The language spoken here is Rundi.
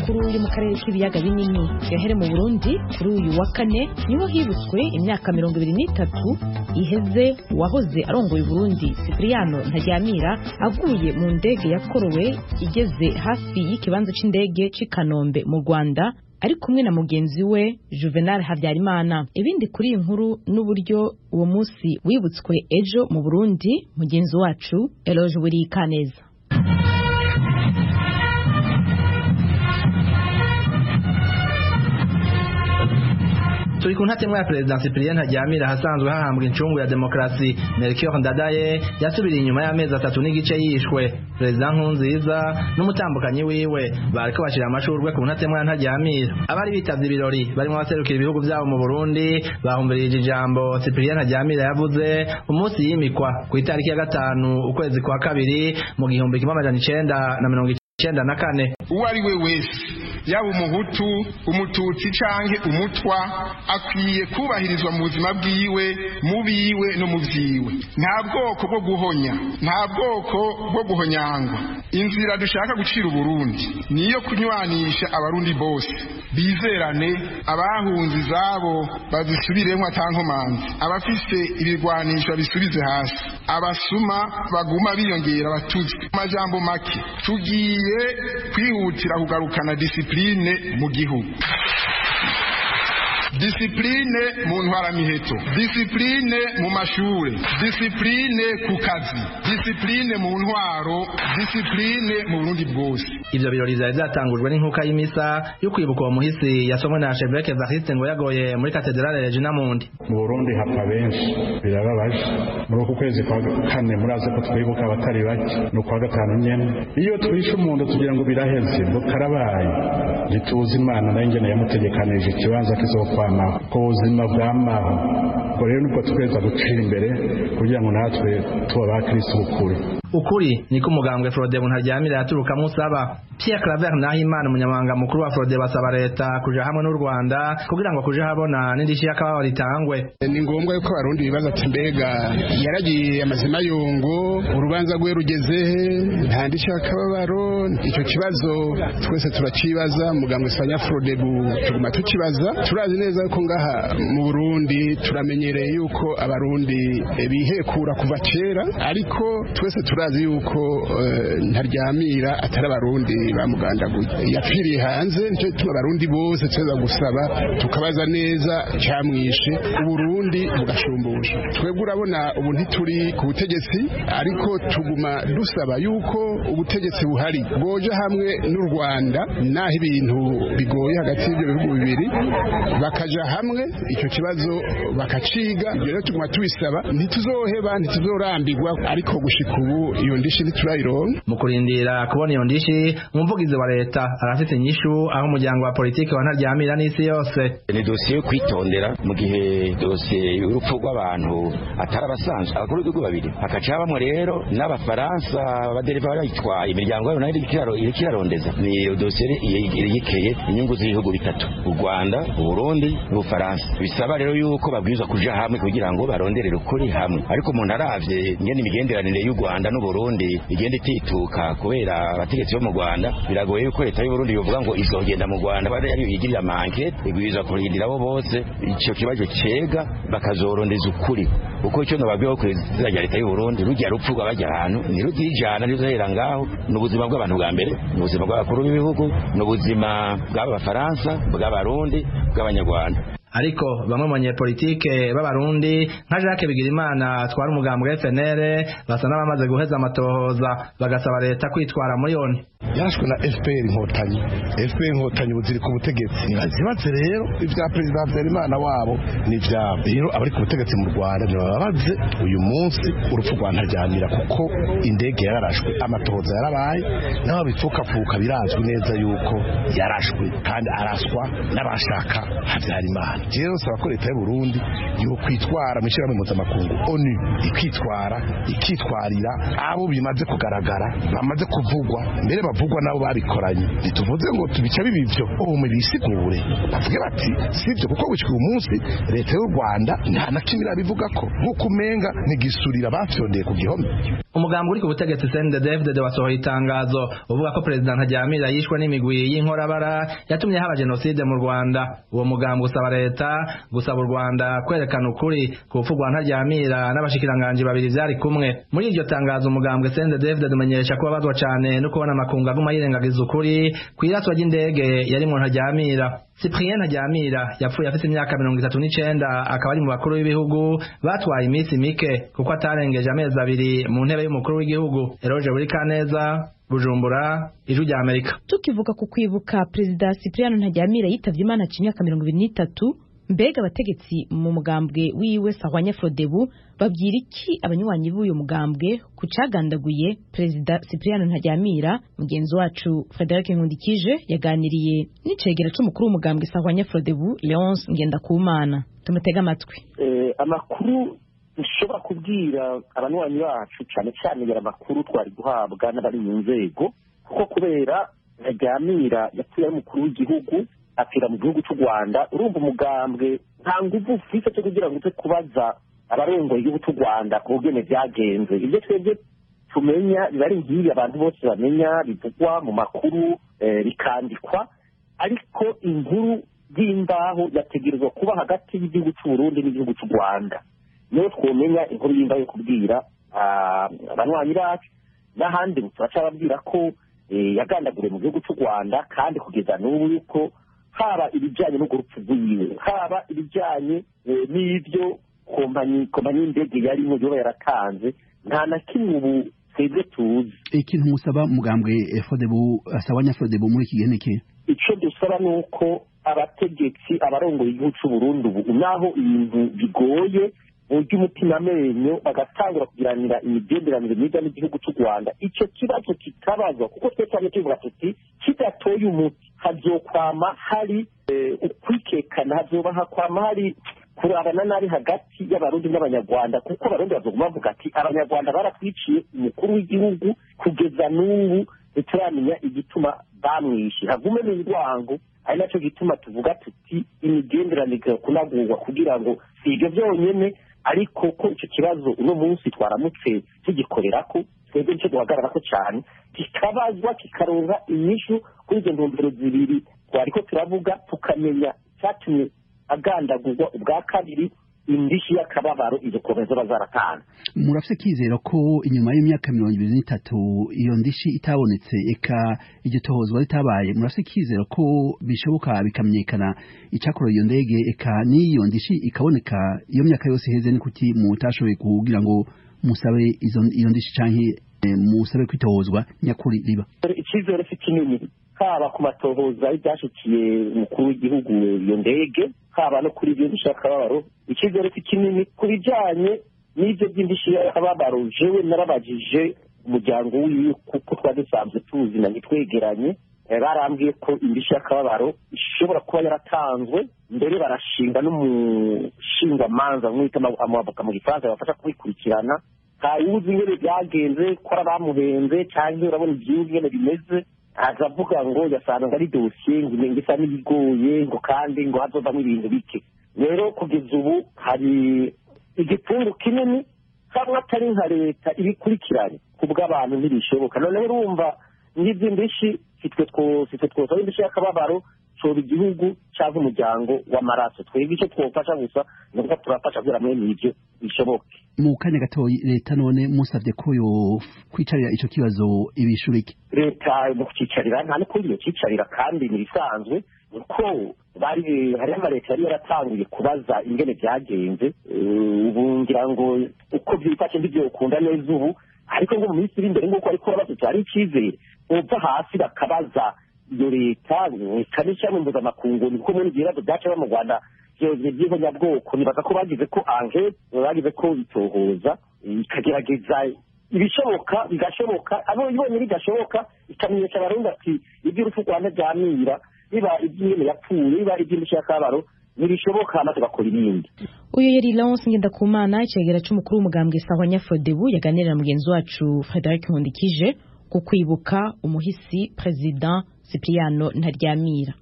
makuru yo mu karere k'ibiyaga binini yahere mu burundi kuri uyu wa kane niho hibutswe imyaka mirongo ibiri n'itatu iheze uwahoze arongoye uburundi sipiriyano ntaryamira aguye mu ndege yakorowe igeze hafi y'ikibanza c'indege c'i kanombe mu rwanda ari kumwe na mugenzi we juvenal habyarimana ibindi kuri iyi nkuru n'uburyo uwo munsi wibutswe ejo mu burundi mugenzi wacu eloge burikaneza turi ku ntatemwa ya perezida Cyprien Ntaryamira hasanzwe hahambwa incungu ya demokarasi Melchior Ndadaye yasubiriye inyuma y'amezi atatu n'igice yishwe perezida Nkurunziza n'umutambukanyi wiwe bariko bashira amashurwe ku ntatemwa ya Ntaryamira abari bitavye ibirori barimo abaserukira ibihugu vyabo mu Burundi bahumvirije ijambo Cyprien Ntaryamira yavuze umunsi yimikwa ku itariki ya gatanu ukwezi kwa kabiri mu gihumbi kimwe amajana icenda na mirongo icenda na kane uwo ari we wese yaba umuhutu umututsi canke umutwa akwiye kubahirizwa mu buzima bwiwe mu biwe no mu vyiwe nta bwoko bwo guhonya nta bwoko bwo guhonyangwa inzira dushaka gucira uburundi niyo kunywanisha abarundi bose bizerane abahunze izabo bazisubiremwo atankomanzi abafise ibigwanisho bisubize hasi abasuma baguma biyongera batuzwe amajambo make tugiye kwihutira kugarukana disipline mu gihugu disipline mu ntwaramiheto disipline mu mashure disipline ku kazi disipline mu ntwaro disipline mu burundi bwose ivyo birori vyari vyatangujwe n'inkuka y'imisa yo kwibuka uwo muhisi yasomwe na Chevêque Evariste ngo yagoye muri katedrale Regina Mundi mu Burundi hapfa benshi birababaje muri uku kwezi kwa kane murazi ko twibuka abatari bake ni ukwa gatanu nyene iyo twishe umuntu tugira ngo biraheze ngo karabaye ntituzi imana nayo ingene yamutegekanije ikibanza kizokwamaho ku buzima bwamaho ubwo rero nibwo tweza gucira imbere kugira ngo natwe tuba ba kristo ukuri ukuri niko umugambwe Frodebu ntaryamira yaturukamwo usaba Pierre Claver Nahimana umunyamabanga mukuru wa Frode basaba leta kuja hamwe n'u Rwanda kugira ngo kuja habona n'indishyi y'akababaro ritangwe ni ngombwa yuko abarundi bibaza ati mbega yaragiye amazima yungu urubanza rwe rugeze nta ndishyi y'akababaro icyo kibazo twese turacibaza mugambwe sanya Frodebu tuguma tukibaza turazi neza ko ngaha mu Burundi turamenyereye yuko abarundi bihekura kuva kera ariko twese turazi yuko ntaryamira atari abarundi bamugandaguye yapfiriye hanze nicyo gituma abarundi bose tuza gusaba tukabaza neza cyamwishe uburundi bugashumbusha twebwe urabona ubu ntituri ku butegetsi ariko tuguma dusaba yuko ubutegetsi buhari bwoja hamwe n'u rwanda naho ibintu bigoye hagati y'ibyo bihugu bibiri bakaja hamwe icyo kibazo bakaciga ibyo rero tuguma tubisaba ntituzoheba ntituzorambirwa ariko gushika ubu iyo ndishi ntiturayironka mu kurindira kubona iyo ndishi umuvugizi wa leta arafite inyishu aho umuryango wa politiki wa ntaryamira n'isi yose ni dosiye yo kwitondera mu gihe dosiye y'urupfu rw'abantu atari abasanzwe abakuru b'ibihugu babiri hakaca habamo rero n'abafaransa abadereva barayitwaye imiryango yabo nayo iriko irarondeza ni dosiye yekeye inyungu z'ibihugu bitatu u rwanda uburundi n'ubufaransa bisaba rero yuko babwirizwa kuja hamwe kugira ngo baronderere ukuri hamwe ariko umuntu aravye ngene imigenderanire y'u rwanda n'uburundi igenda itituka kubera abategetsi bo mu rwanda biragoye yuko leta y'uburundi yovuga ngo izogenda mu rwanda ariyo yigirira amankete igwirizwa kurindira abo bose ico kibazo cega bakazorondeza ukuri uko icyo nababwiyeho kwizira rya leta y'uburundi rujya rupfu rw'abajya ahantu ntirugira ijana rizohera ngaho ni ubuzima bw'abantu bwa mbere ni ubuzima bw'abakuru b'ibihugu ni ubuzima bw'aba bafaransa bw'abarundi bw'abanyarwanda ariko bamwe mu banyepolitike b'abarundi nka Jacques Bigirimana twari umugambi wa FNL basa n'abamaze guheza amatohoza bagasaba leta kwitwara muri yone yashwe na FPR inkotanyi FPR inkotanyi buziri ku butegetsi ntibazibaze rero ibya perezida Habyarimana wabo ni ivyabo rero abari ku butegetsi mu Rwanda ntibababaze uyu munsi urupfu rwa ntaryamira kuko indege yararashwe amatohoza yarabaye n'aho bipfukafuka birazwi neza yuko yarashwe kandi araswa n'abashaka Habyarimana rero nsaba ko leta y'u Burundi yo kwitwara mu ishyirahamwe mpuzamakungu onu ikitwara ikitwarira abo bimaze kugaragara bamaze kuvugwa mbere bavugwa nabo babikoranye ntituvuze ngo tubica bibivyo ubu bisigure bavuge bati sivyo kuko gushika uyu munsi leta y'u Rwanda nta na kimwe irabivuga ko nk'uko umenga ntigisurira bafyondeye ku gihome umugambi uri ku butegetsi CNDD-FDD wasohoye itangazo uvuga ko perezida Ntaryamira yishwe n'imigwi y'inkorabara yatumye haba jenoside mu Rwanda uwo mugambi usaba leta gusaba u Rwanda kwerekana ukuri ku rupfu rwa Ntaryamira n'abashikiranganji babiri vyari kumwe muri iryo tangazo umugambwe CNDD-FDD umenyesha ko babazwa cane no kubona amakungu aguma yirengagiza ukuri kw'iraswa ry'indege yari mu Ntaryamira Cyprien Ntaryamira yapfuye afite imyaka mirongo itatu n'icenda akaba ari mu bakuru b'ibihugu batwaye iminsi mike kuko atarengeje amezi abiri mu ntebe y'umukuru w'igihugu Eroge Burikaneza Bujumbura Ijwi rya Amerika tukivuga ku kwibuka perezida Cyprien Ntaryamira yitavye Imana aciye imyaka mirongo ibiri n'itatu mbega abategetsi mu mugambwe wiwe Sahwanya Frodebu babwira iki abanywanyi b'uyu mugambwe ku cagandaguye perezida Cyprien Ntaryamira mugenzi wacu Frederic Nkundikije yaganiriye n'icegera c'umukuru w'umugambwe Sahwanya Frodebu Leonce Ngendakumana tumutega amatwi eh, amakuru dushobora kubwira abanywanyi bacu cyane cyane yari amakuru twari guhabwa n'abari mu nzego kuko kubera Ntaryamira yapfuye ari umukuru w'igihugu apfira mu gihugu cy'u Rwanda urumva umugambwe nta nguvu ufite cyo kugira ngo uze kubaza abarongoye igihugu cy'u Rwanda ku bugene byagenze ibyo twebwe tumenya biba ari nk'ibi abantu bose bamenya bivugwa mu makuru bikandikwa ariko inkuru y'imbaho yategerezwa kuba hagati y'igihugu cy'u Burundi n'igihugu cy'u Rwanda niyo twomenya inkuru y'imbaho yo kubwira abanywanyi bacu n'ahandi turacababwira ko yagandaguriwe mu gihugu cy'u Rwanda kandi kugeza n'ubu yuko haba ibijyanye n'urwo rupfu rwiwe haba ibijyanye n'ibyo kompanyi kompanyi y'indege yarimo yoba yaratanze nta na kimwe ubu twebwe tuzi ikintu musaba mugambwe fodebu asabanya fodebu muri iki gihe niki icyo dusaba ni uko abategetsi abarongoye igihugu cy'u Burundi ubu naho ibintu bigoye burya umutima amenyo bagatangura kugiranira imigenderanire myiza n'igihugu cy'u Rwanda icyo kibazo kikabazwa kuko twe cyane tuvuga tuti kidatoye umuti hazokwama hari ukwikekana hazoba hakwama hari kurabana nabi hagati y'abarundi n'abanyarwanda kuko abarundi bazoguma bavuga ati abanyarwanda baratwiciye umukuru w'igihugu kugeza n'ubu ntituramenya igituma bamwishe hagume n'indwango ari nacyo gituma tuvuga tuti imigenderanire kunagurwa kugira ngo si ibyo byonyine ariko ko icyo kibazo uno munsi twaramutse tugikorera ko twebwe nicyo duhagarara ko cyane kikabazwa kikaronka inyishu kuri izo ntumbero zibiri twari ko turavuga tukamenya icyatumye agandagurwa ubwa kabiri indishyi y'akababaro izo komeza bazaratanga murafite kizera ko inyuma y'imyaka mirongo ibiri n'itatu iyo ndishi itabonetse eka iryo tohozwa ritabaye murafite kizera ko bishoboka bikamenyekana icyakorera iyo ndege eka n'iyo ndishi ikaboneka iyo myaka yose iheze ni kuki mutashoboye kugira ngo musabe iyo ndishi canke musabe kwitohozwa nyakuri riba icyizere si kinini haba ku matohoza y'ibyashikiye umukuru w'igihugu iyo ndege haba no kuri ibyo ndishyi y'akababaro icyizere si kinini ku bijyanye n'ibyo by'indishyi y'akababaro jewe narabajije umuryango wiwe kuko twari dusanzwe tuzi na ntitwegeranye barambwiye ko indishyi y'akababaro ishobora kuba yaratanzwe mbere barashinga n'umushingwamanza mwita amavoka mu gifaransa bafasha kubikurikirana ntawuzi ingene byagenze ko ari abamuhenze cyangwa urabona igihugu ingene bimeze aza avuga ngo yasanga ari dosiye ngo isa n'ibigoye ngo kandi ngo hazovamo ibintu bike rero kugeza ubu hari igitungu kinini hamwe atari nka leta ibikurikiranye ku bw'abantu ntibishoboka noneho urumva n'ibyo ndishyi sitwe twosaba indishyi y'akababaro coba igihugu cyangwa umuryango w'amaraso twebwe icyo twofasha gusa ni uko turafasha kugira ngo n'ibyo bishoboke mu kanya gatoya leta none musabye ko yo kwicarira icyo kibazo ibishura iki leta mu kucicarira nta n'ukundi yokicarira kandi ni ibisanzwe kuko bari hariho amaleta yari yaratanguye kubaza ingene byagenze ubu ngira ngo uko byifashe ntibyokunda neza ubu ariko ngo mu minsi iri imbere nk'uko ariko babatutse hari icyizere uva hasi bakabaza iyo leta ikanisha mu mpuzamakungu ni kumwe n'ibibazo byaca mu rwanda by'ihonyabwoko nibaza ko bagize ko ange bagize ko bitohoza ikagerageza ibishoboka bigashoboka abo ibonye bidashoboka ikamenyesha abarundi ati iby'urupfu rwanda byamira biba iby'ingene yapfuye biba iby'indishyi y'akabaro ntibishoboka hama tugakora ibindi uyu yari Lawrence Ngendakumana icegera c'umukuru w'umugambwe sawa nyafodebu yaganirira na mugenzi wacu Frederic Nkundikije ku kwibuka umuhisi President Cipriano Ntaryamira